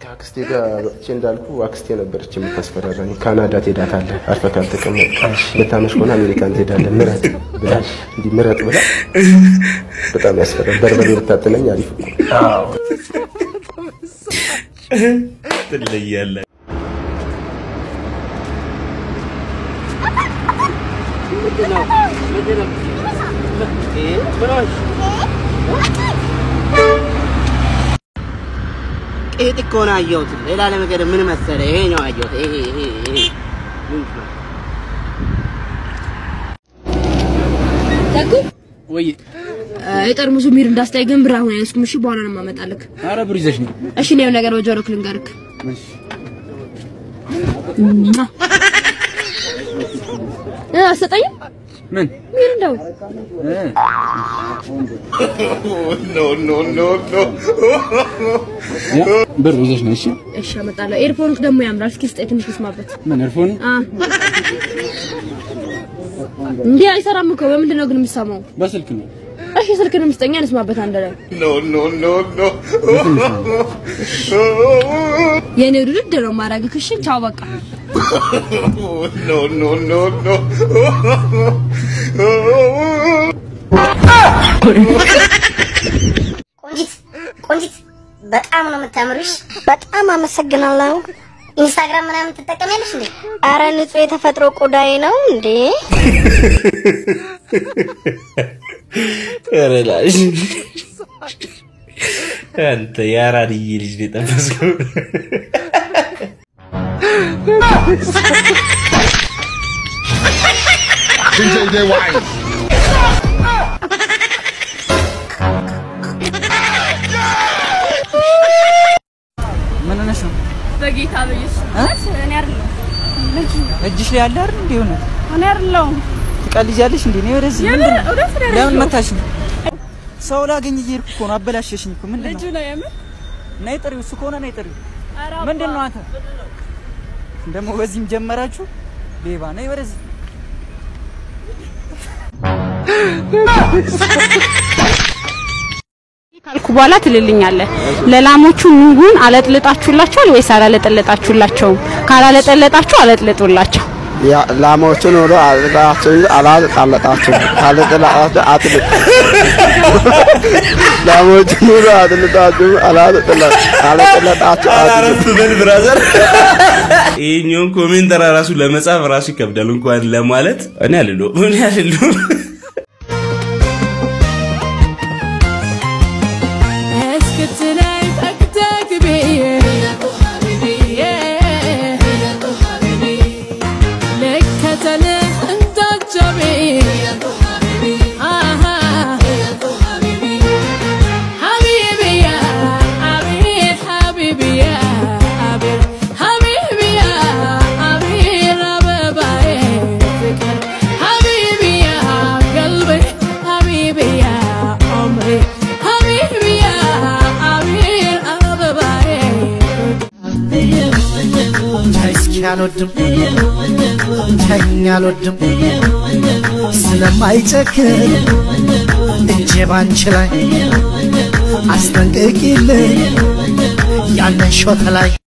አክስቴ ጋር ወጥቼ እንዳልኩ አክስቴ ነበረች የምታስፈራራኝ። ካናዳ ትሄዳታለህ አርፈህ ካልተቀመጥክ፣ ልታመሽ ከሆነ አሜሪካን ትሄዳለህ ምረጥ ብላ እንዲህ ምረጥ ብላ በጣም ያስፈራል። በርበሬ ብታጥለኝ አሪፍ እኮ ትለያለህ። ቄጥ እኮ ነው አየሁት። ሌላ ነገር ምን መሰለህ? ይሄ ነው አየሁት። ይሄ ይሄ ይሄ ምን ነው? ደጉ ወይ የጠርሙሱ ሚር እንዳስታይ ግን ብር አሁን አይወስኩም። እሺ በኋላ ነው የማመጣልህ። ኧረ ብር ይዘሽ ነው። እሺ ነው ነገር በጆሮክ ልንገርክ። እሺ እ አሰጠኝም ምን ሚር እንደው እ ያ ብር ይዘሽ ነው። እሺ እሺ አመጣለሁ። ኤርፎንክ ደግሞ ያምራል። እስኪ ስጠኝ ትንሽ ልስማበት። ምን እርፎን አ እንዴ አይሰራም እኮ በምንድን ነው ግን የምትሰማው? በስልክ ነው። እሺ ስልክንም ስጠኛ ልስማበት አንድ ላይ የኔ ውድድ ነው ማድረግህ። እሺ ቻው በቃ ቆንጂት ቆንጂት በጣም ነው የምታምሪሽ። በጣም አመሰግናለሁ። ኢንስታግራም ምናምን ትጠቀሚያለሽ እንዴ? አረ ንጹህ የተፈጥሮ ቆዳዬ ነው እንዴ። ኧረ ላሽ አንተ የአራድዬ ልጅ ነው የጠበስከው። ምን ሆነሽ ነው? በጌታ በኢየሱስ እኔ አይደለሁም እጅሽ ላይ ያለ አይደል እንዴ? ሆነ እኔ አይደለሁም ትቀልጃለሽ እንዴ? ነው ወደዚህ የምር ምንድን ነው? እውነት ነው ለምን ያደረገው? መታሽ ነው? ሰው ላገኝ እየሄድኩ እኮ ነው። አበላሸሽኝ እኮ ምንድን ልጁ ነው? ነው የምር ነይ ጥሪው፣ እሱ ከሆነ ነይ ጥሪው። ኧረ ምንድን ነው አንተ ደግሞ በዚህም ጀመራችሁ? ሌባ ነይ ወደዚህ። ካልኩ በኋላ ትልልኛለህ። ለላሞቹ ኑጉን አለጥልጣችሁላቸዋል ወይስ አላለጠለጣችሁላቸውም? ካላለጠለጣችሁ አለጥልጡላቸው። ላሞቹን ሁሉ አጥልጣችሁ አላልጣለጣችሁ ካልጥላጣችሁ አጥልጥ ላሞቹን ሁሉ አጥልጣችሁ አላልጥላጣችሁ አረፍ በል ብራዘር። ይሄኛውን ኮሜንት ራሱ ለመጻፍ ራሱ ይከብዳል፣ እንኳን ለማለት እኔ አልለውም እኔ አልለውም። እስክትለኝ ጠቅጠቅ ብዬ ልከተልህ እንዳጀቤ አሃ ሐቢብያ አቤት ሐቢብያ አቤት ሐቢብያ አቤት አበባዬ ፍቅር ሐቢብያ ቀልቤ ሐቢብያ ዑምሬ ሐቢብያ አቤት አበባዬ እስኪ አልወድም ተኛ አልወድም ስለማይጨክን እጄ ባንቺ ላይ አስጠንቅቂልኝ ያንን ሾተ ላይ